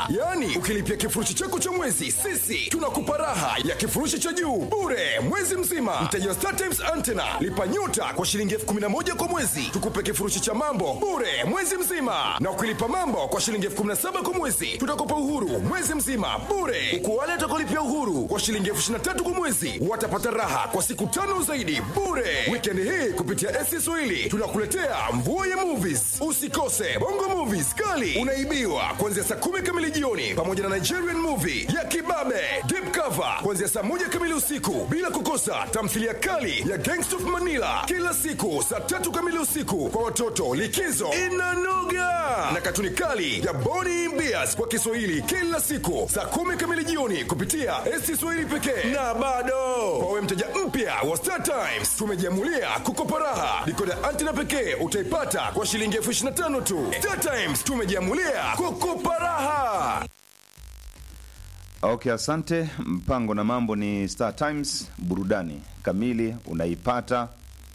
yaani ukilipia kifurushi chako cha mwezi sisi tunakupa raha ya kifurushi cha juu bure mwezi mzima mteja wa Star Times Antenna lipa nyota kwa shilingi elfu kumi na moja kwa mwezi tukupe kifurushi cha mambo bure mwezi mzima na ukilipa mambo kwa shilingi elfu kumi na saba kwa mwezi tutakupa uhuru mwezi mzima bure huku wale watakaolipia uhuru kwa shilingi elfu ishirini na tatu kwa mwezi watapata raha kwa siku tano zaidi bure wikendi hii kupitia SC Swahili tunakuletea mvua ya movies usikose bongo movies kali unaibiwa kuanzia saa kumi kamili jioni pamoja na Nigerian movie ya kibabe deep cover kuanzia saa moja kamili usiku bila kukosa tamthilia kali ya Gangsta of Manila kila siku saa tatu kamili usiku kwa watoto likizo inanoga na katuni kali ya Boni Mbias kwa Kiswahili kila siku saa kumi kamili jioni kupitia SC Swahili pekee na bado kwa wewe mteja mpya wa Star Times tumejiamulia kukopa raha dikoda antena pekee utaipata kwa shilingi elfu ishirini na tano tu Star Times tumejiamulia kukopa raha Okay, asante. Mpango na mambo ni Star Times, burudani kamili unaipata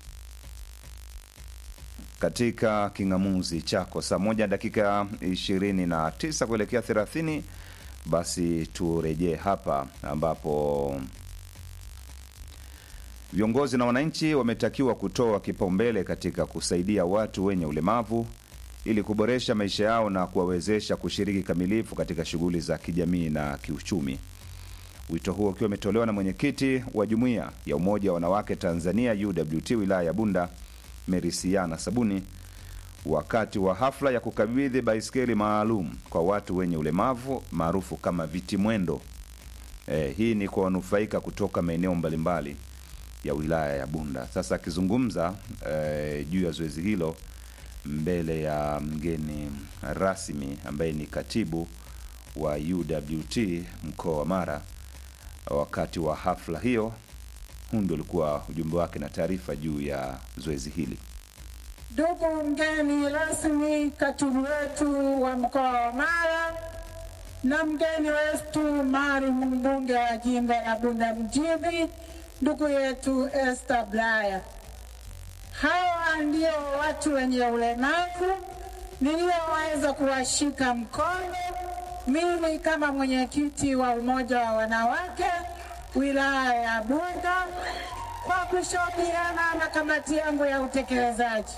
katika king'amuzi chako saa moja dakika ishirini na tisa kuelekea thelathini. Basi turejee hapa ambapo viongozi na wananchi wametakiwa kutoa kipaumbele katika kusaidia watu wenye ulemavu ili kuboresha maisha yao na kuwawezesha kushiriki kamilifu katika shughuli za kijamii na kiuchumi. Wito huo ukiwa umetolewa na mwenyekiti wa jumuiya ya Umoja wa Wanawake Tanzania UWT wilaya ya Bunda Merisiana Sabuni wakati wa hafla ya kukabidhi baiskeli maalum kwa watu wenye ulemavu maarufu kama viti mwendo. Eh, hii ni kwa wanufaika kutoka maeneo mbalimbali ya wilaya ya Bunda. Sasa akizungumza eh, juu ya zoezi hilo mbele ya mgeni rasmi ambaye ni katibu wa UWT mkoa wa Mara wakati wa hafla hiyo, huu ndio ulikuwa ujumbe wake na taarifa juu ya zoezi hili. Ndugu mgeni rasmi, katibu wetu wa mkoa wa Mara na mgeni wetu maalum, mbunge wa jimbo la Bunda mjini, ndugu yetu Esther Blaya. Hawa ndio watu wenye ulemavu niliyoweza kuwashika mkono mimi kama mwenyekiti wa umoja wa wanawake wilaya ya Bunda kwa kushauriana na kamati yangu ya utekelezaji.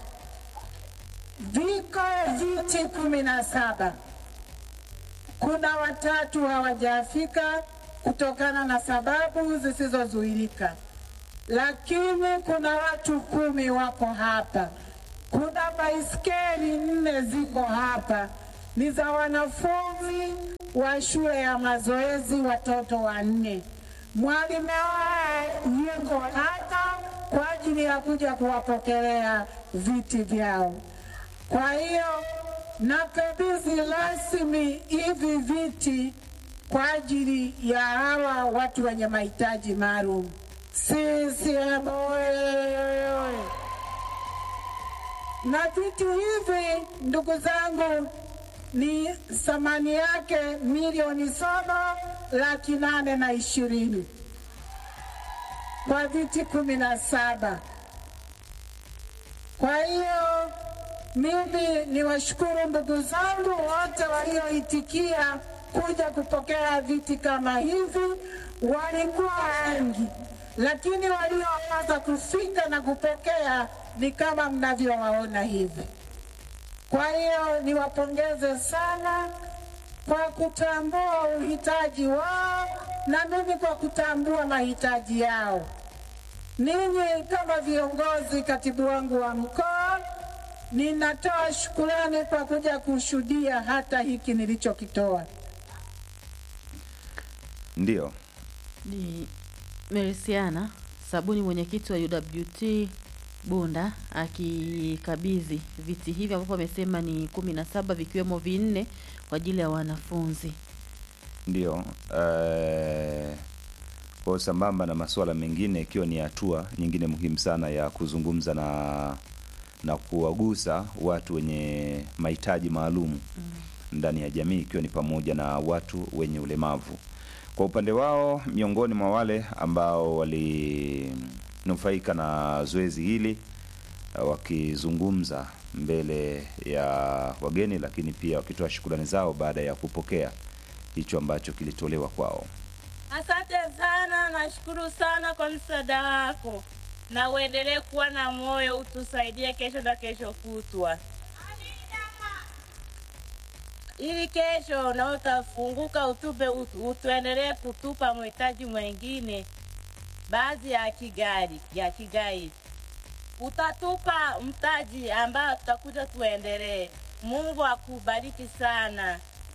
Viko viti kumi na saba. Kuna watatu hawajafika kutokana na sababu zisizozuilika, lakini kuna watu kumi wapo hapa. Kuna baiskeli nne ziko hapa, ni za wanafunzi wa shule ya mazoezi, watoto wanne. Mwalimu wao yuko hapa kwa ajili ya kuja kuwapokelea viti vyao. Kwa hiyo nakabidhi rasmi hivi viti kwa ajili ya hawa watu wenye mahitaji maalum. CCM oyee! Na vitu hivi ndugu zangu, ni thamani yake milioni saba laki nane na ishirini kwa viti kumi na saba. Kwa hiyo mimi ni washukuru ndugu zangu wote walioitikia kuja kupokea viti kama hivi. Walikuwa wengi, lakini walioweza kufika na kupokea ni kama mnavyowaona hivi. Kwa hiyo niwapongeze sana kwa kutambua uhitaji wao na mimi kwa kutambua mahitaji yao. Ninyi kama viongozi, katibu wangu wa mkoa, ninatoa shukurani kwa kuja kushuhudia hata hiki nilichokitoa. Ndiyo, Ni Merisiana Sabuni, mwenyekiti wa UWT Bunda, akikabidhi viti hivi ambapo amesema ni kumi na saba vikiwemo vinne kwa ajili ya wanafunzi. ndiyo. Eh, kwa sambamba na masuala mengine, ikiwa ni hatua nyingine muhimu sana ya kuzungumza na na kuwagusa watu wenye mahitaji maalum ndani ya jamii, ikiwa ni pamoja na watu wenye ulemavu. Kwa upande wao, miongoni mwa wale ambao walinufaika na zoezi hili eh, wakizungumza mbele ya wageni, lakini pia wakitoa shukrani zao baada ya kupokea hicho ambacho kilitolewa kwao. Asante sana, nashukuru sana kwa msaada wako, na uendelee kuwa na moyo, utusaidie kesho na kesho kutwa, ili kesho na utafunguka, utupe utu- utuendelee kutupa mhitaji mwengine, baadhi ya kigari ya kigai, utatupa mtaji ambao tutakuja tuendelee. Mungu akubariki sana.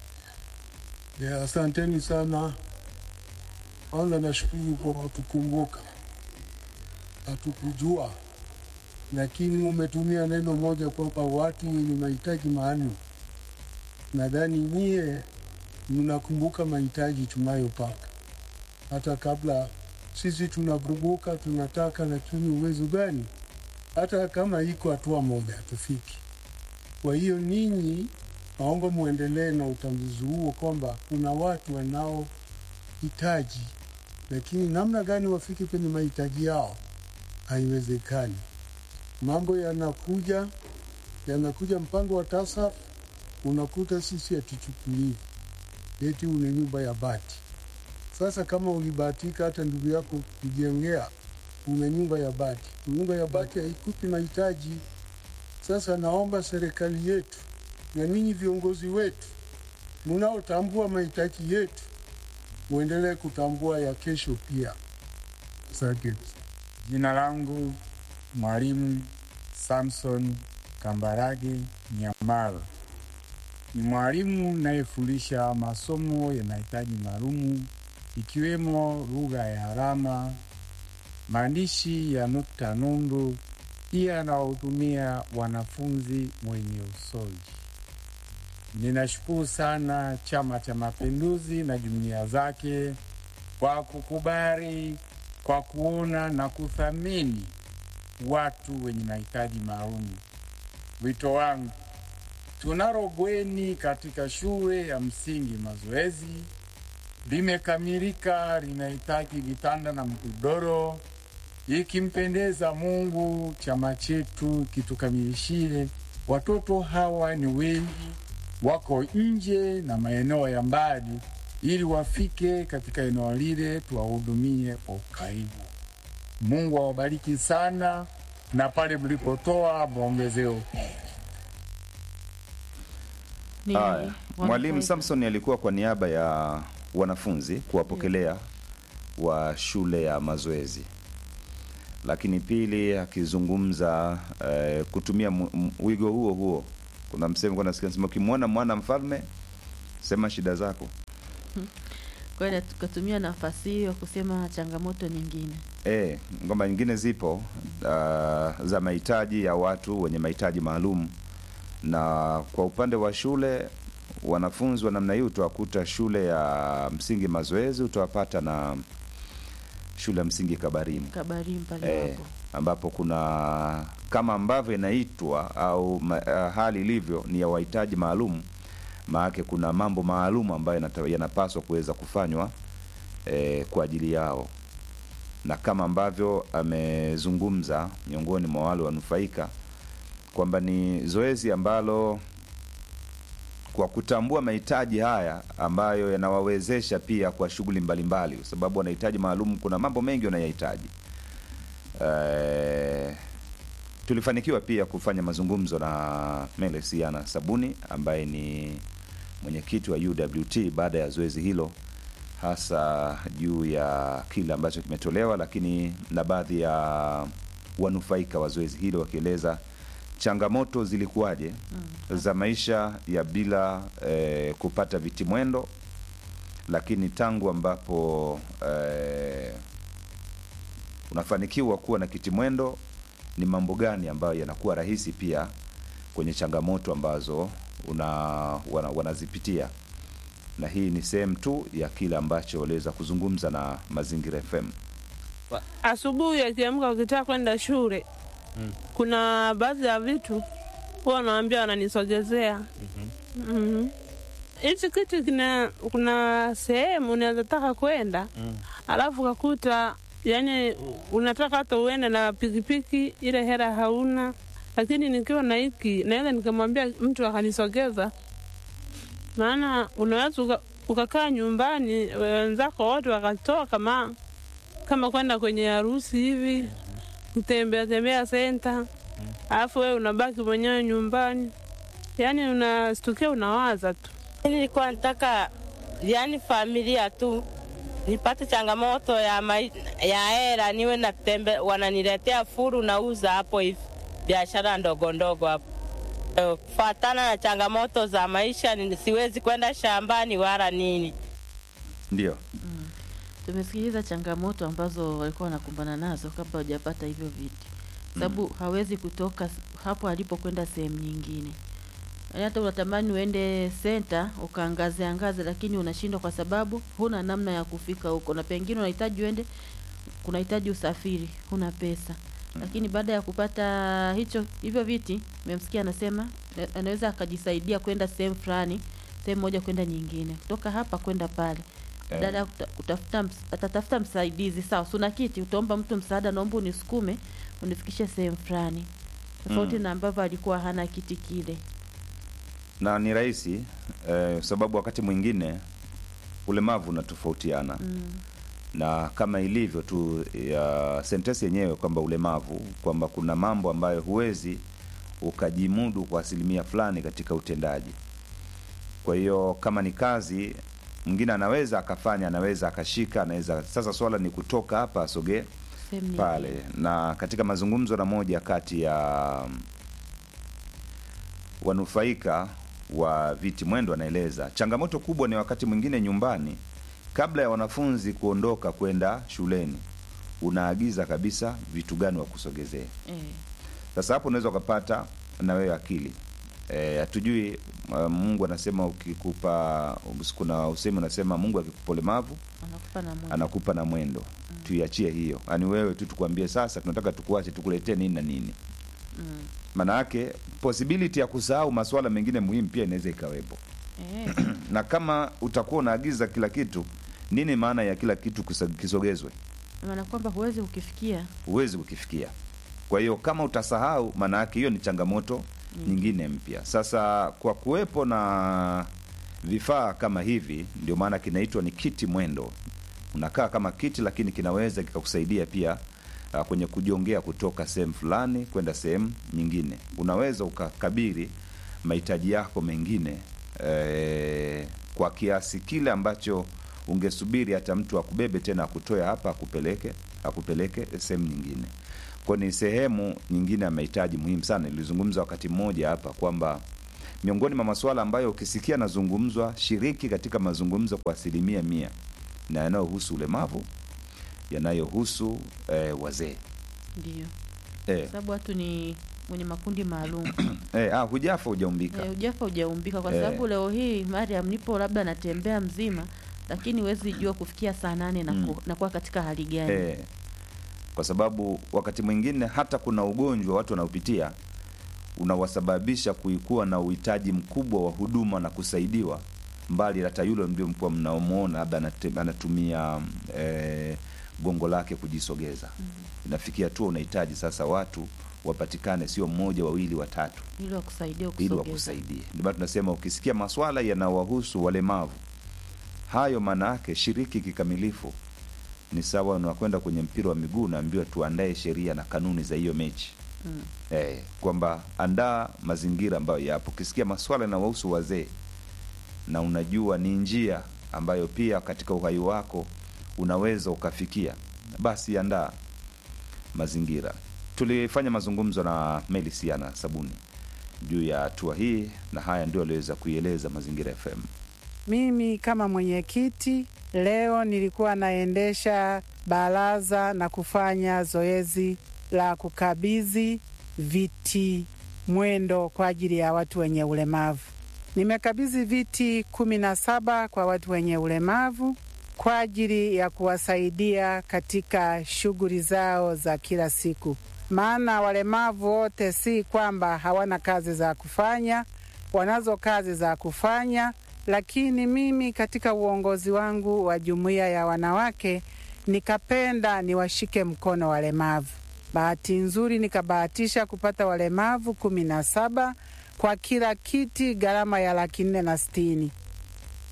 Ya, asanteni sana. Kwanza nashukuru kwa kutukumbuka, hatukujua, lakini umetumia neno moja kwamba watu wenye mahitaji maalum. Nadhani nyie mnakumbuka mahitaji tunayopata hata kabla sisi tunavuruguka, tunataka, lakini uwezo gani? Hata kama iko hatua moja hatufiki. Kwa hiyo ninyi naomba muendelee na utambuzi huo kwamba kuna watu wanaohitaji, lakini namna gani wafike kwenye mahitaji yao haiwezekani. Mambo yanakuja yanakuja, mpango wa TASAF unakuta sisi hatuchukuliwi, eti una nyumba ya bati. Sasa kama ulibahatika hata ndugu yako kujengea, una nyumba ya bati, nyumba ya bati haikupi mahitaji. Sasa naomba serikali yetu na ninyi viongozi wetu mnaotambua mahitaji yetu muendelee kutambua ya kesho pia. Asante. Jina langu Mwalimu Samson Kambarage Nyamalo. Ni mwalimu nayefundisha masomo ya mahitaji maalumu ikiwemo lugha ya alama, maandishi ya nukta nundu, pia anawahudumia wanafunzi wenye usoji. Ninashukuru sana Chama cha Mapinduzi na jumuiya zake kwa kukubali, kwa kuona na kuthamini watu wenye mahitaji maalum. Wito wangu, tunalo bweni katika shule ya msingi Mazoezi, limekamilika, linahitaji vitanda na mgodoro. Ikimpendeza Mungu, chama chetu kitukamilishie. Watoto hawa ni wengi, wako nje na maeneo ya mbali, ili wafike katika eneo lile tuwahudumie kwa ukaribu. Mungu awabariki sana, na pale mlipotoa mwongezeo. Ni Haya, wanafunzi. Mwalimu Samson alikuwa kwa niaba ya wanafunzi kuwapokelea wa shule ya mazoezi, lakini pili akizungumza eh, kutumia mu- mu- wigo huo huo. Kuna msemo kwa nasikia nasema, ukimwona mwana mfalme sema shida zako. Kwa hiyo tukatumia nafasi hiyo kusema changamoto nyingine. E, kwamba nyingine zipo uh, za mahitaji ya watu wenye mahitaji maalum, na kwa upande wa shule wanafunzi wa namna hii utawakuta shule ya msingi Mazoezi, utawapata na shule ya msingi Kabarimu Kabarimu pale e, hapo. ambapo kuna kama ambavyo inaitwa au ma, uh, hali ilivyo ni ya wahitaji maalum, maanake kuna mambo maalum ambayo yanata- yanapaswa kuweza kufanywa e, kwa ajili yao na kama ambavyo amezungumza miongoni mwa wale wanufaika kwamba ni zoezi ambalo kwa kutambua mahitaji haya ambayo yanawawezesha pia kwa shughuli mbalimbali, kwa sababu wanahitaji maalum, kuna mambo mengi wanayahitaji. Eh, tulifanikiwa pia kufanya mazungumzo na Melesiana Sabuni ambaye ni mwenyekiti wa UWT baada ya zoezi hilo hasa juu ya kile ambacho kimetolewa, lakini na baadhi ya wanufaika wa zoezi hilo wakieleza changamoto zilikuwaje za maisha ya bila eh, kupata vitimwendo, lakini tangu ambapo eh, unafanikiwa kuwa na kitimwendo, ni mambo gani ambayo yanakuwa rahisi pia kwenye changamoto ambazo una, wana, wanazipitia na hii ni sehemu tu ya kile ambacho waliweza kuzungumza na Mazingira FM. asubuhi akiamka ukitaka kwenda shule kuna baadhi ya vitu huwa wanawambia wananisogezea Mhm. hichi kitu kina kuna sehemu unaweza taka kwenda alafu kakuta yani unataka hata uende na pikipiki ile hela hauna lakini nikiwa na hiki naweza nikamwambia mtu akanisogeza maana unaweza uka- ukakaa nyumbani, wenzako wote wakatoka kama kama kwenda kwenye harusi hivi, kutembea tembea senta, alafu wewe unabaki mwenyewe nyumbani, yaani unastukia unawaza tu. Nilikuwa nataka yani familia tu nipate changamoto ya mai, ya hela niwe natembe, wananiletea furu nauza hapo hivi biashara ndogo ndogo hapo. Eh, Kufatana na changamoto za maisha, ni- siwezi kwenda shambani wala nini. Ndio. Tumesikiliza changamoto ambazo walikuwa wanakumbana nazo kabla hujapata hivyo viti, sababu hawezi kutoka s- hapo alipo kwenda sehemu nyingine. Yaani hata unatamani uende senta ukaangaze angaze, lakini unashindwa kwa sababu huna namna ya kufika huko, na pengine unahitaji uende, kunahitaji usafiri, huna pesa. Lakini baada ya kupata hicho hivyo viti, memsikia anasema eh, anaweza akajisaidia kwenda sehemu fulani, sehemu moja kwenda nyingine, kutoka hapa kwenda pale Eh. dada ya kuta- kutafuta ms- atatafuta msaidizi sawa, suna kiti, utaomba mtu msaada, naomba unisukume unifikishe sehemu fulani, tofauti Mm. na ambavyo alikuwa hana kiti kile. na ni rahisi eh, sababu wakati mwingine ulemavu unatofautiana Mm. na kama ilivyo tu ya sentensi yenyewe kwamba ulemavu kwamba kuna mambo ambayo huwezi ukajimudu kwa asilimia fulani katika utendaji kwa hiyo kama ni kazi mwingine anaweza akafanya anaweza akashika anaweza sasa swala ni kutoka hapa asogee Sehemu pale nyingine. na katika mazungumzo na moja kati ya wanufaika wa viti mwendo anaeleza changamoto kubwa ni wakati mwingine nyumbani kabla ya wanafunzi kuondoka kwenda shuleni unaagiza kabisa vitu gani wa kusogezea Eh, sasa hapo unaweza ukapata na wewe akili Eh, hatujui uh, mungu anasema ukikupa kuna usemi unasema mungu akikupa ulemavu anakupa na moja. anakupa na mwendo tuiachie hiyo yaani wewe tu tukwambie sasa tunataka tukuache tukuletee nini na nini Mm. maana yake possibility ya kusahau masuala mengine muhimu pia inaweza ikawepo Eh, na kama utakuwa unaagiza kila kitu nini maana ya kila kitu kisa- kisogezwe maana kwamba huwezi ukifikia huwezi kukifikia kwa hiyo kama utasahau maana yake hiyo ni changamoto nyingine mpya sasa kwa kuwepo na vifaa kama hivi ndio maana kinaitwa ni kiti mwendo unakaa kama kiti lakini kinaweza kikakusaidia pia uh, kwenye kujongea kutoka sehemu fulani kwenda sehemu nyingine unaweza ukakabiri mahitaji yako mengine eh, kwa kiasi kile ambacho ungesubiri hata mtu akubebe tena akutoe hapa akupeleke akupeleke sehemu nyingine kwa ni sehemu nyingine ya mahitaji muhimu sana nilizungumza wakati mmoja hapa kwamba miongoni mwa masuala ambayo ukisikia nazungumzwa shiriki katika mazungumzo kwa asilimia mia na yanayohusu ulemavu yanayohusu eh, wazee ndio, eh, sababu watu ni mwenye makundi maalum. eh, ah, hujafa hujaumbika Eh, ujafa hujaumbika kwa Eh. sababu leo hii Mariam nipo labda natembea mzima, lakini huwezi jua kufikia saa nane na Mm. ku- nakuwa katika hali gani. eh, kwa sababu wakati mwingine hata kuna ugonjwa watu wanaopitia unawasababisha kuikuwa na uhitaji mkubwa wa huduma na kusaidiwa mbali hata yule ndio mkuwa mnaomwona labda anate- anatumia eh, gongo lake kujisogeza inafikia tu unahitaji sasa watu wapatikane sio mmoja wawili watatu ili wakusaidia ili kusogeza. wakusaidie ndio maana tunasema ukisikia maswala yanawahusu walemavu hayo maana yake shiriki kikamilifu ni sawa unakwenda kwenye mpira wa miguu unaambiwa tuandae sheria na kanuni za hiyo mechi Mm. eh, kwamba andaa mazingira ambayo yapo ukisikia maswala yanawahusu wazee na unajua ni njia ambayo pia katika uhai wako unaweza ukafikia basi andaa mazingira tulifanya mazungumzo na melisiana sabuni juu ya hatua hii na haya ndio aliweza kuieleza mazingira fm Mimi kama mwenyekiti leo nilikuwa naendesha baraza na kufanya zoezi la kukabidhi viti mwendo kwa ajili ya watu wenye ulemavu. Nimekabidhi viti kumi na saba kwa watu wenye ulemavu kwa ajili ya kuwasaidia katika shughuli zao za kila siku, maana walemavu wote si kwamba hawana kazi za kufanya, wanazo kazi za kufanya, lakini mimi katika uongozi wangu wa jumuiya ya wanawake nikapenda niwashike mkono walemavu. Bahati nzuri nikabahatisha kupata walemavu kumi na saba kwa kila kiti, gharama ya laki nne na sitini.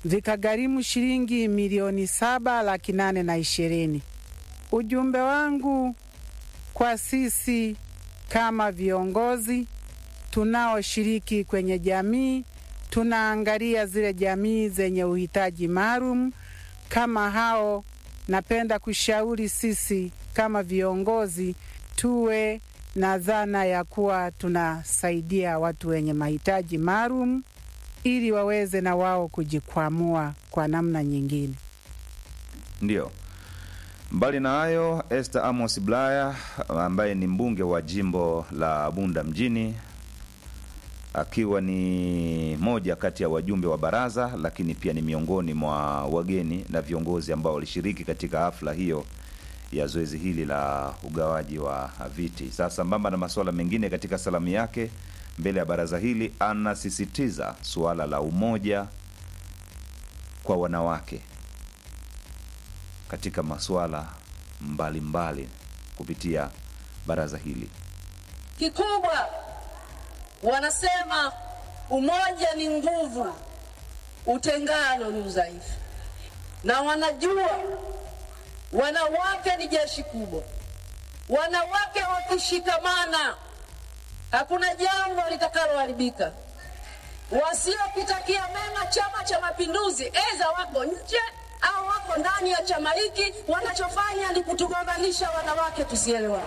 vikagharimu shilingi milioni saba laki nane na ishirini. Ujumbe wangu kwa sisi kama viongozi tunaoshiriki kwenye jamii, tunaangalia zile jamii zenye uhitaji maalum kama hao. Napenda kushauri sisi kama viongozi tuwe na dhana ya kuwa tunasaidia watu wenye mahitaji maalum ili waweze na wao kujikwamua kwa namna nyingine. Ndio. Mbali na hayo, Esther Amos Blaya ambaye ni mbunge wa jimbo la Bunda mjini akiwa ni moja kati ya wajumbe wa baraza, lakini pia ni miongoni mwa wageni na viongozi ambao walishiriki katika hafla hiyo ya zoezi hili la ugawaji wa viti. Sasa sambamba na masuala mengine, katika salamu yake mbele ya baraza hili anasisitiza suala la umoja kwa wanawake katika masuala mbalimbali kupitia baraza hili. Kikubwa wanasema umoja ni nguvu, utengano ni udhaifu, na wanajua wanawake ni jeshi kubwa. Wanawake wakishikamana, hakuna jambo litakaloharibika. Wasiokitakia mema Chama cha Mapinduzi, eza wako nje au wako ndani ya chama hiki, wanachofanya ni kutugombanisha wanawake, tusielewane.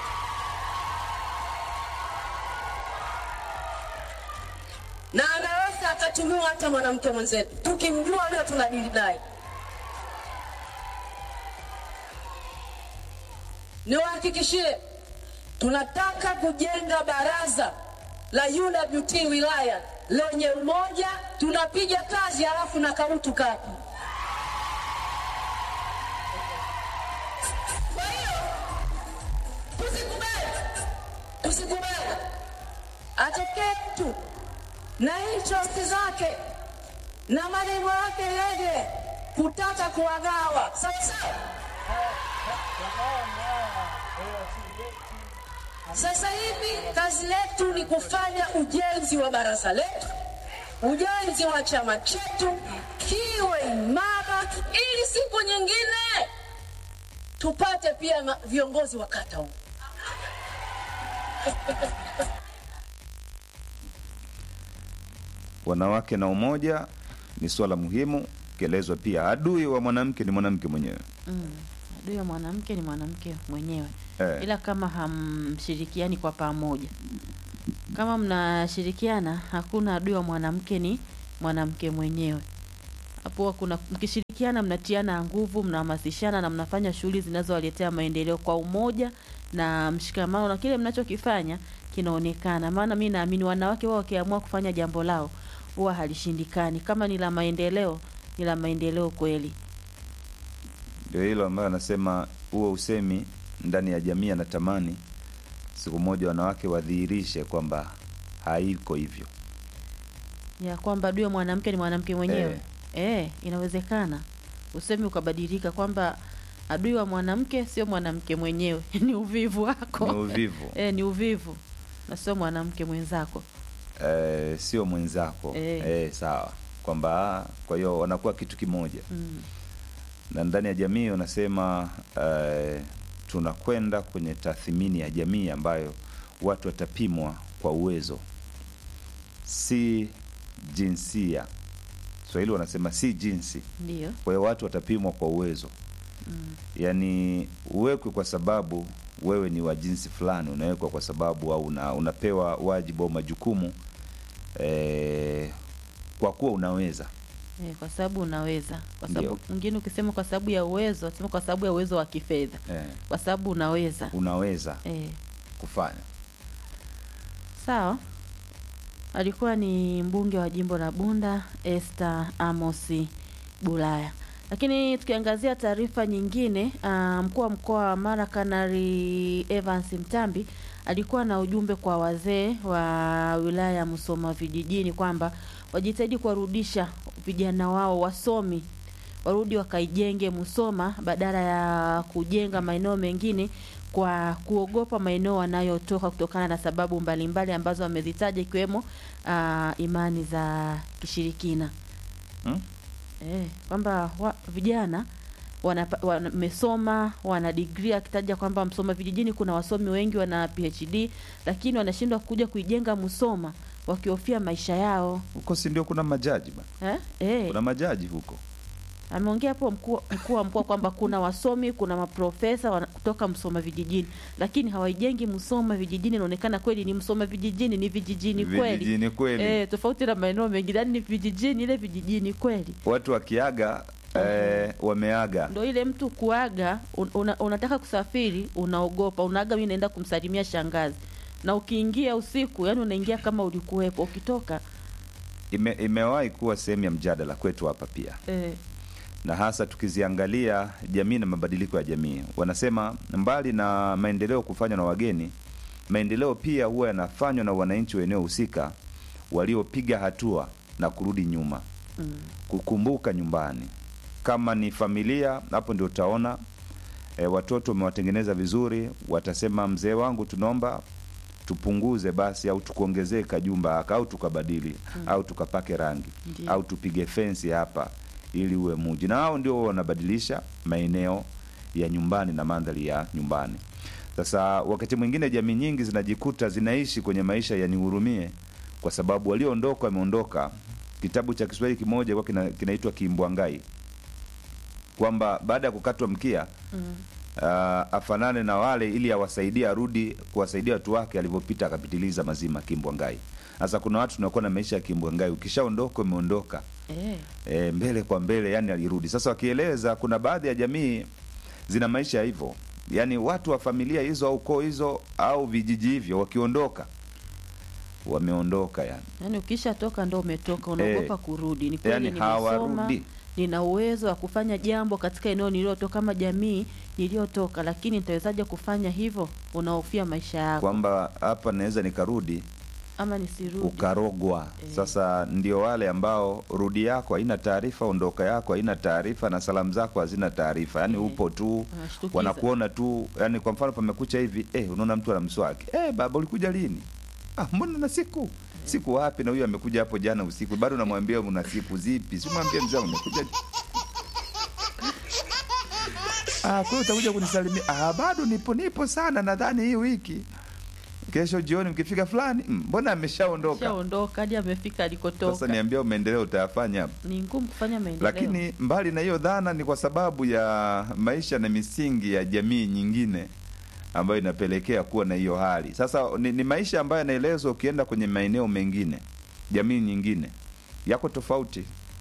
na anaweza akatumiwa hata mwanamke mwenzetu, tukimjua leo tunadili naye. Niwahakikishie, tunataka kujenga baraza la UWT wilaya lenye umoja, tunapiga kazi halafu na kautu kapi. Kwa hiyo tusikubali, tusikubali atokee mtu na interest zake na malengo yake yeye kutaka kuwagawa. Sasa sasa hivi kazi letu ni kufanya ujenzi wa baraza letu, ujenzi wa chama chetu kiwe imara, ili siku nyingine tupate pia ma- viongozi wa kata huko. Wanawake na umoja ni swala muhimu, kielezwa pia adui wa mwanamke ni mwanamke mwenyewe. Mm. Adui wa mwanamke ni mwanamke mwenyewe Eh. ila kama hamshirikiani kwa pamoja. Kama mnashirikiana, hakuna adui wa mwanamke, ni mwanamke mwenyewe. Hapo huwa kuna mkishirikiana, mnatiana nguvu, mnahamasishana na mnafanya shughuli zinazowaletea maendeleo kwa umoja na mshikamano, na kile mnachokifanya kinaonekana. Maana mi naamini wanawake wao wakiamua kufanya jambo lao huwa halishindikani. Kama ni la maendeleo, ni la maendeleo kweli. Ndio hilo ambayo anasema huo usemi ndani ya jamii, anatamani siku moja wanawake wadhihirishe kwamba haiko hivyo. ya kwamba adui wa mwanamke ni mwanamke mwenyewe eh. inawezekana usemi ukabadilika kwamba adui wa mwanamke sio mwanamke mwenyewe ni uvivu wako Ni uvivu eh, ni uvivu na sio mwanamke mwenzako eh, sio mwenzako Eh. eh, sawa kwamba ah, kwa hiyo wanakuwa kitu kimoja mm. na ndani ya jamii wanasema eh, tunakwenda kwenye tathmini ya jamii ambayo watu watapimwa kwa uwezo si jinsia swahili wanasema si jinsi ndio kwa hiyo watu watapimwa kwa uwezo mm. yaani uwekwe kwa sababu wewe ni wa jinsi fulani unawekwa kwa sababu au una, unapewa wajibu au majukumu eh, kwa kuwa unaweza eh, kwa sababu unaweza kwa Ndio. sababu mwingine ukisema kwa sababu ya uwezo sema kwa sababu ya uwezo wa kifedha eh, kwa sababu unaweza unaweza eh. kufanya Sawa, alikuwa ni mbunge wa jimbo la Bunda Esther Amosi Bulaya. Lakini tukiangazia taarifa nyingine, ah, mkuu wa mkoa wa Mara Kanari Evans Mtambi alikuwa na ujumbe kwa wazee wa wilaya ya Musoma vijijini kwamba wajitahidi kuwarudisha vijana wao wasomi warudi wakaijenge Musoma badala ya kujenga maeneo mengine kwa kuogopa maeneo wanayotoka kutokana na sababu mbalimbali ambazo wamezitaja ikiwemo ah, imani za kishirikina. hmm? eh, kwamba wa, vijana wanapa- wamesoma wana digrii, akitaja kwamba Msoma vijijini kuna wasomi wengi wana PhD, lakini wanashindwa kuja kuijenga Musoma wakihofia maisha yao huko si ndio kuna majaji bana eh? Eh, kuna majaji huko ameongea hapo mkuu mkuu wa mkoa kwamba kuna wasomi kuna maprofesa wana- kutoka Msoma vijijini, lakini hawaijengi Msoma vijijini. Inaonekana kweli ni Msoma vijijini, ni vijijini kweli vijijini kweli eh, tofauti na maeneo mengine, yani ni vijijini, ile vijijini kweli watu wakiaga eh, wameaga ndo ile mtu kuaga un, una, unataka kusafiri unaogopa unaaga mi naenda kumsalimia shangazi na ukiingia usiku yani unaingia kama ulikuwepo ukitoka Ime, imewahi kuwa sehemu ya mjadala kwetu hapa pia eh, na hasa tukiziangalia jamii na mabadiliko ya jamii wanasema mbali na maendeleo kufanywa na wageni maendeleo pia huwa yanafanywa na wananchi wa eneo husika waliopiga hatua na kurudi nyuma mm, kukumbuka nyumbani kama ni familia hapo ndio utaona e, watoto umewatengeneza vizuri watasema mzee wangu tunaomba tupunguze basi au tukuongezee kajumba haka au tukabadili mm. au tukapake rangi Ndiyo. au tupige fensi hapa ili uwe muji na hao ndio wanabadilisha maeneo ya nyumbani na mandhari ya nyumbani sasa wakati mwingine jamii nyingi zinajikuta zinaishi kwenye maisha ya nihurumie kwa sababu walioondoka wameondoka kitabu cha kiswahili kimoja kwa kina, kinaitwa kimbwangai kwamba baada ya kukatwa mkia mm, uh, afanane na wale ili awasaidie arudi kuwasaidia watu wake alivyopita akapitiliza mazima kimbwangai sasa kuna watu tunakuwa na maisha ya kimbwangai ukishaondoka umeondoka eh, e, mbele kwa mbele yani alirudi sasa wakieleza kuna baadhi ya jamii zina maisha hivyo yaani watu wa familia hizo au koo hizo au vijiji hivyo wakiondoka wameondoka yani yani ukisha toka ndo umetoka unaogopa Eh, kurudi ni kweli yani nimesoma hawarudi nina uwezo wa kufanya jambo katika eneo nililotoka kama jamii niliyotoka lakini nitawezaje kufanya hivyo unahofia maisha yako kwamba hapa naweza nikarudi ama nisirudi ukarogwa Eh. sasa ndio wale ambao rudi yako haina taarifa ondoka yako haina taarifa na salamu zako hazina taarifa yaani Eh. upo tu Wanashtukiza. wanakuona tu yani kwa mfano pamekucha hivi eh, unaona mtu ana mswaki eh, baba ulikuja lini ah, mbona na siku siku wapi na huyu amekuja hapo jana usiku bado namwambia una siku zipi simwambie mzee umekuja ah, kwa hiyo utakuja kunisalimia ah, bado nipo nipo sana nadhani hii wiki kesho jioni mkifika fulani "Mm, mbona ameshaondoka shaondoka hadi amefika alikotoka sasa niambia maendeleo utayafanya hapo ni ngumu kufanya maendeleo lakini mbali na hiyo dhana ni kwa sababu ya maisha na misingi ya jamii nyingine ambayo inapelekea kuwa na hiyo hali sasa ni, ni maisha ambayo yanaelezwa ukienda kwenye maeneo mengine jamii nyingine yako tofauti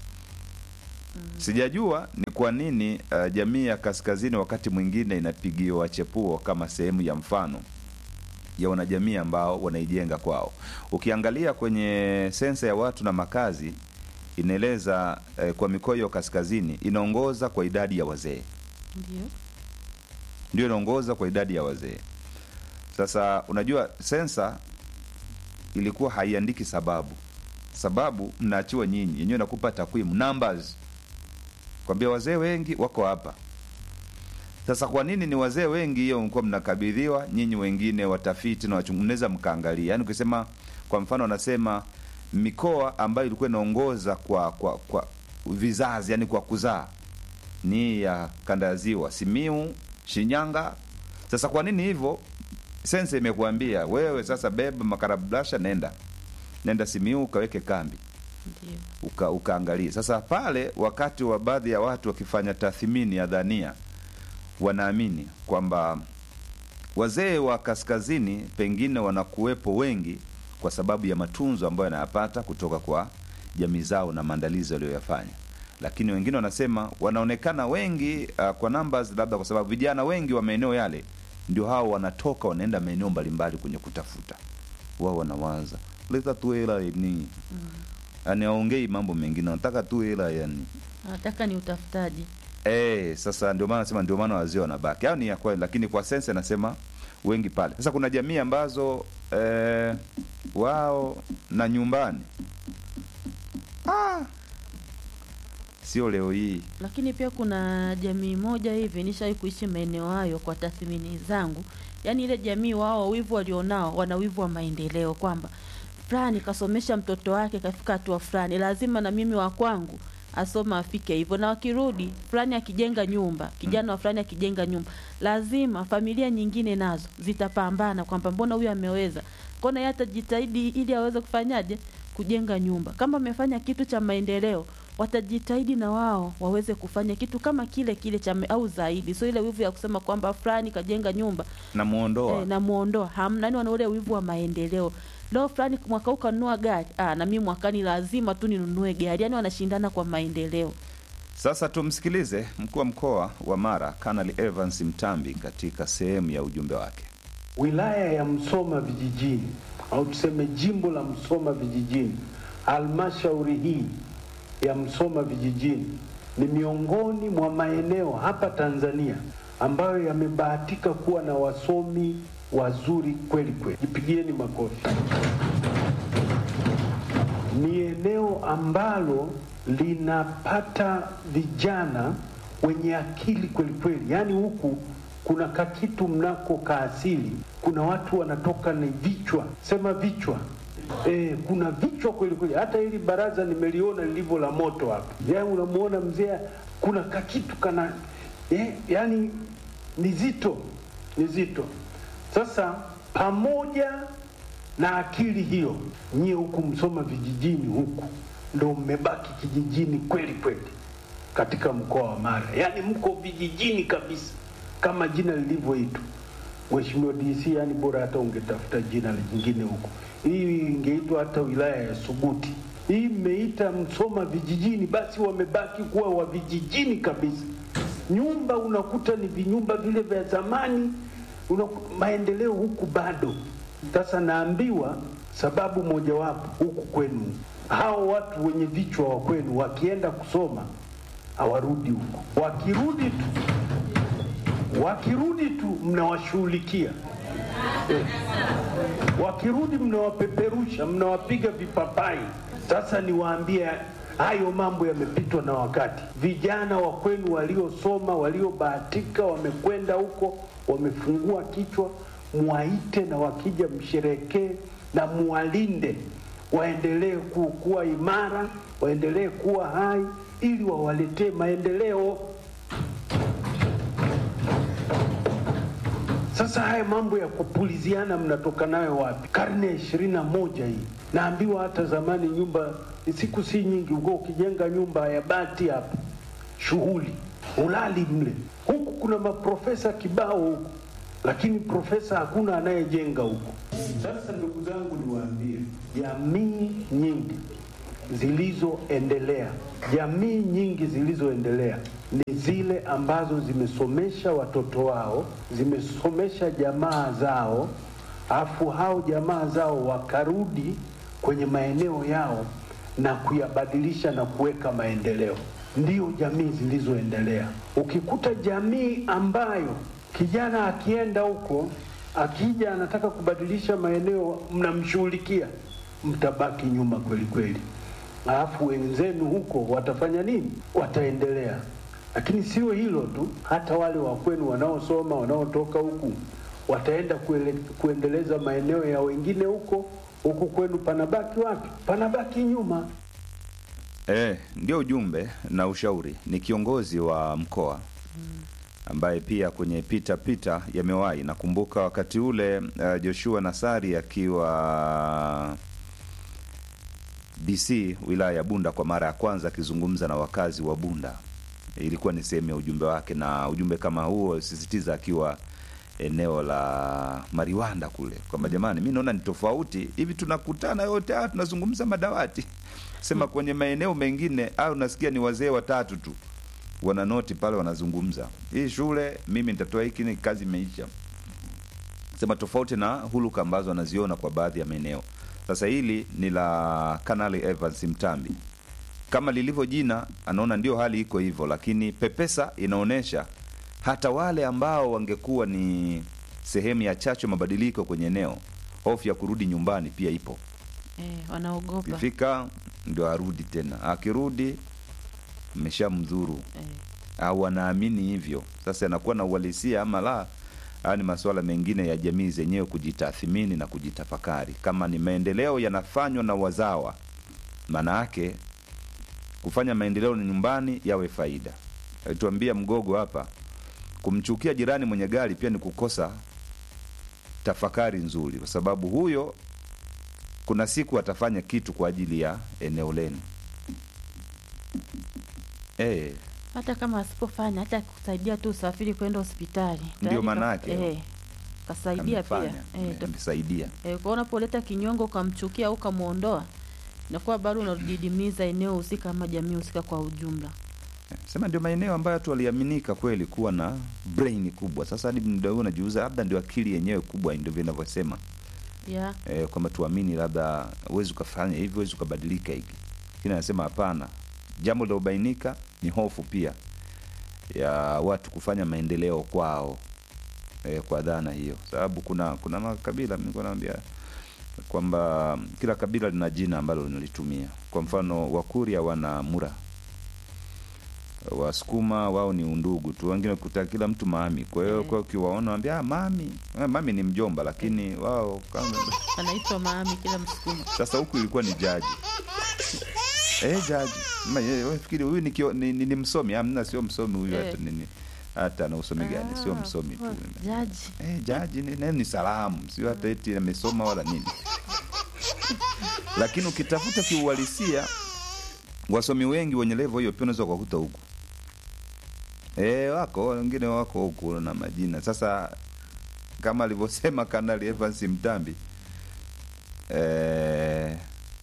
sijajua ni kwa nini uh, jamii ya kaskazini wakati mwingine inapigiwa chepuo kama sehemu ya mfano ya wanajamii ambao wanaijenga kwao ukiangalia kwenye sensa ya watu na makazi inaeleza eh, kwa mikoa hiyo kaskazini inaongoza kwa idadi ya wazee ndio ndio inaongoza kwa idadi ya wazee sasa unajua sensa ilikuwa haiandiki sababu sababu mnaachiwa nyinyi yenyewe nakupa takwimu numbers kwambia wazee wengi wako hapa sasa kwa nini ni wazee wengi hiyo mkuwa mnakabidhiwa nyinyi wengine watafiti na wachungu mnaweza mkaangalia yaani ukisema kwa mfano wanasema mikoa ambayo ilikuwa inaongoza kwa kwa kwa vizazi yani kwa kuzaa ni ya kanda ya ziwa simiu shinyanga sasa kwa nini hivyo sensa imekuambia wewe sasa beba makarablasha nenda nenda simiu ukaweke kambi ndio uka, ukaangalia sasa pale wakati wa baadhi ya watu wakifanya tathmini ya dhania wanaamini kwamba wazee wa kaskazini pengine wanakuwepo wengi kwa sababu ya matunzo ambayo yanayapata kutoka kwa jamii zao na maandalizi walioyafanya lakini wengine wanasema wanaonekana wengi uh, kwa numbers labda kwa sababu vijana wengi wa maeneo yale ndio hao wanatoka wanaenda maeneo mbalimbali kwenye kutafuta wao wanawaza leta tu hela ni yani aongei mambo mengine wanataka tu hela yani nataka ni utafutaji Eh, sasa ndio maana nasema ndio maana wazee wanabaki. Hao ni ya kweli, lakini kwa sensa nasema wengi pale. Sasa kuna jamii ambazo eh, wao na nyumbani ah, sio leo hii lakini pia kuna jamii moja hivi nishawahi kuishi maeneo hayo kwa tathmini zangu yaani ile jamii wao wivu walionao wana wivu wa maendeleo kwamba fulani kasomesha mtoto wake kafika hatua fulani lazima na mimi wa kwangu asoma afike hivyo, na wakirudi fulani akijenga nyumba, kijana wa fulani akijenga nyumba, lazima familia nyingine nazo zitapambana kwamba mbona huyu ameweza, kona yeye atajitahidi ili aweze kufanyaje kujenga nyumba. Kama amefanya kitu cha maendeleo, watajitahidi na wao waweze kufanya kitu kama kile kile cha me- au zaidi, so ile wivu ya kusema kwamba fulani kajenga nyumba namuondoa eh, namuondoa hamna, yani wana ule wivu wa maendeleo. Leo fulani mwaka huu kanunua gari ah, na mimi mwakani lazima tu ninunue gari, yani wanashindana kwa maendeleo. Sasa tumsikilize mkuu wa mkoa wa Mara Kanali Evans Mtambi katika sehemu ya ujumbe wake. wilaya ya Msoma vijijini au tuseme jimbo la Msoma vijijini, halmashauri hii ya Msoma vijijini ni miongoni mwa maeneo hapa Tanzania ambayo yamebahatika kuwa na wasomi wazuri kweli kweli. Jipigieni makofi. Ni eneo ambalo linapata vijana wenye akili kweli kweli, yaani huku kuna kakitu mnako kaasili, kuna watu wanatoka ni vichwa, sema vichwa E, kuna vichwa kweli kweli. Hata hili baraza nimeliona lilivyo la moto hapa, yaani unamuona mzee, kuna kakitu kana e, yani ni zito, ni zito. Sasa pamoja na akili hiyo, nyie huku Msoma vijijini huku ndo mmebaki kijijini kweli kweli katika mkoa wa Mara, yaani mko vijijini kabisa kama jina lilivyoitwa. Mheshimiwa DC, yani bora hata ungetafuta jina lingine huko. Hii ingeitwa hata wilaya ya Suguti. Hii mmeita Msoma vijijini, basi wamebaki kuwa wa vijijini kabisa. Nyumba unakuta ni vinyumba vile vya zamani, unakuta maendeleo huku bado. Sasa naambiwa sababu mojawapo huku kwenu, hao watu wenye vichwa wa kwenu wakienda kusoma hawarudi huko, wakirudi tu wakirudi tu mnawashughulikia eh. Wakirudi mnawapeperusha, mnawapiga vipapai. Sasa niwaambie, hayo mambo yamepitwa na wakati. Vijana wa kwenu waliosoma, waliobahatika, wamekwenda huko, wamefungua kichwa, mwaite na wakija msherekee na muwalinde, waendelee ku- kuwa imara, waendelee kuwa hai, ili wawaletee maendeleo. Sasa haya mambo ya kupuliziana mnatoka nayo wapi? Karne ya ishirini na moja hii. Naambiwa hata zamani nyumba siku si nyingi, uko ukijenga nyumba ya bati hapa, shughuli ulali mle. Huku kuna maprofesa kibao huku, lakini profesa hakuna anayejenga huku. Sasa ndugu zangu, niwaambie, jamii nyingi zilizoendelea, jamii nyingi zilizoendelea ni zile ambazo zimesomesha watoto wao, zimesomesha jamaa zao, afu hao jamaa zao wakarudi kwenye maeneo yao na kuyabadilisha na kuweka maendeleo. Ndio jamii zilizoendelea. Ukikuta jamii ambayo kijana akienda huko, akija anataka kubadilisha maeneo, mnamshughulikia, mtabaki nyuma kweli kweli alafu wenzenu huko watafanya nini? Wataendelea. Lakini sio hilo tu, hata wale wa kwenu wanaosoma wanaotoka huku wataenda kuele, kuendeleza maeneo ya wengine huko. Huku kwenu panabaki wapi? Panabaki nyuma. E, ndio ujumbe na ushauri. Ni kiongozi wa mkoa ambaye pia kwenye pita pita yamewahi. Nakumbuka wakati ule uh, Joshua Nasari akiwa DC wilaya ya Bunda kwa mara ya kwanza akizungumza na wakazi wa Bunda, ilikuwa ni sehemu ya ujumbe wake, na ujumbe kama huo sisitiza akiwa eneo la Mariwanda kule kwamba jamani, mi naona ni tofauti hivi, tunakutana yote haya tunazungumza madawati sema kwenye maeneo mengine au unasikia ni wazee watatu tu wana noti pale wanazungumza hii shule, mimi nitatoa hiki, ni kazi imeisha. Sema tofauti na huluka ambazo anaziona kwa baadhi ya maeneo. Sasa hili ni la Kanali Evans Mtambi, kama lilivyo jina, anaona ndio hali iko hivyo, lakini pepesa inaonyesha hata wale ambao wangekuwa ni sehemu ya chachu ya mabadiliko kwenye eneo, hofu ya kurudi nyumbani pia ipo. Eh, wanaogopa Ikifika ndio arudi tena, akirudi mmeshamdhuru eh. au anaamini hivyo. Sasa anakuwa na uhalisia ama la? Haya ni masuala mengine ya jamii zenyewe kujitathmini na kujitafakari. Kama ni maendeleo yanafanywa na wazawa, maana yake kufanya maendeleo ni nyumbani yawe faida. Alituambia Mgogo hapa, kumchukia jirani mwenye gari pia ni kukosa tafakari nzuri, kwa sababu huyo kuna siku atafanya kitu kwa ajili ya eneo lenu. Eh, hata kama asipofanya hata kusaidia tu usafiri kwenda hospitali Ndio Tayari maana ka- yake. eh, kasaidia pia amefanya, eh, to- amesaidia. eh, kwa unapoleta kinyongo ukamchukia au ukamwondoa inakuwa bado unadidimiza eneo husika ama jamii husika kwa ujumla Sema ndio maeneo ambayo watu waliaminika kweli kuwa na brain kubwa. Sasa hadi muda huu najiuza, labda ndio akili yenyewe kubwa, ndio vinavyosema yeah. e, kwamba tuamini labda huwezi ukafanya hivi, huwezi ukabadilika hiki, lakini anasema hapana. Jambo lilobainika ni hofu pia ya watu kufanya maendeleo kwao e, kwa dhana hiyo, sababu kuna kuna makabila nilikuwa naambia kwamba kila kabila lina jina ambalo linalitumia. Kwa mfano Wakuria wana mura Wasukuma wao ni undugu tu, wengine kuta kila mtu mami. Kwa hiyo kwa ukiwaona wambia ah, mami Eh, mami ni mjomba, lakini wao kama anaitwa maami kila msukuma sasa huku ilikuwa ni jaji eh, jaji Ma, ye, we fikiri huyu ni, kio- ni, ni, ni msomi? Amna, sio msomi huyu, Eh. hata nini hata ana usomi gani? Sio msomi tu jaji eh, jaji ni, ni, ni salamu, sio hata eti amesoma wala nini. Lakini ukitafuta kiuhalisia, wasomi wengi wenye levo hiyo pia unaweza kuwakuta huku e, wako wengine wako huku na majina. Sasa kama alivyosema Kanali Evans Mtambi e,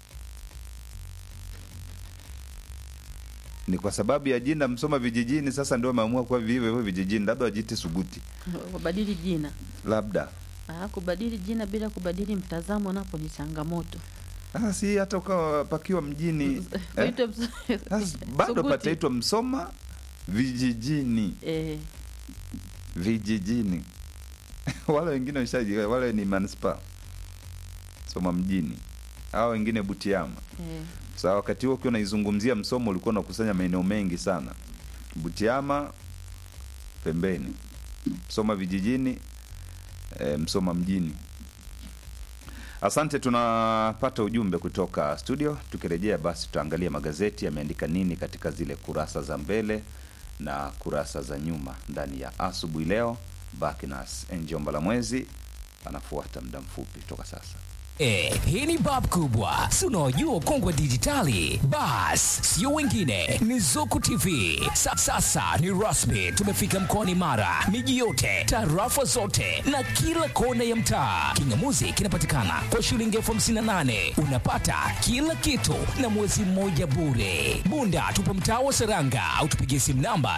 ni kwa sababu ya jina Msoma vijijini. Sasa ndio ameamua kuwa vivyo hivyo vijijini, labda wajite Suguti, kubadili jina labda ah, kubadili jina bila kubadili mtazamo napo ni changamoto sasa si hata ukawa pakiwa mjini eh? Uitwe ms- Sasa bado Suguti. pataitwa Msoma vijijini eh, vijijini wale wengine washaji wale ni manispaa Soma mjini hao wengine Butiama. eh. Sasa wakati huo ukiwa unaizungumzia Msoma ulikuwa unakusanya maeneo mengi sana, Butiama pembeni, Msoma vijijini, e, Msoma mjini. Asante, tunapata ujumbe kutoka studio. Tukirejea basi, tutaangalia magazeti yameandika nini katika zile kurasa za mbele na kurasa za nyuma ndani ya asubuhi leo. Baki nas Angel Mbalamwezi anafuata muda mfupi toka sasa. E, hii ni bab kubwa si unaojua ukongwe dijitali bas sio wengine ni zuku tv Sa, sasa ni rasmi tumefika mkoani mara miji yote tarafa zote na kila kona ya mtaa kingamuzi kinapatikana kwa shilingi elfu hamsini na nane unapata kila kitu na mwezi mmoja bure bunda tupo mtaa wa seranga au tupigie simu namba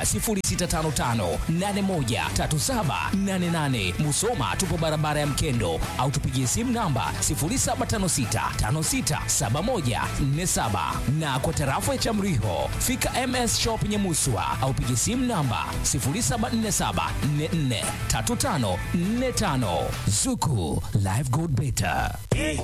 0655813788 musoma tupo barabara ya mkendo au tupigie simu namba 0756567147 na kwa tarafa ya Chamriho fika MS Shop Nyamuswa au piga simu namba 0747443545 Zuku Live Gold Beta.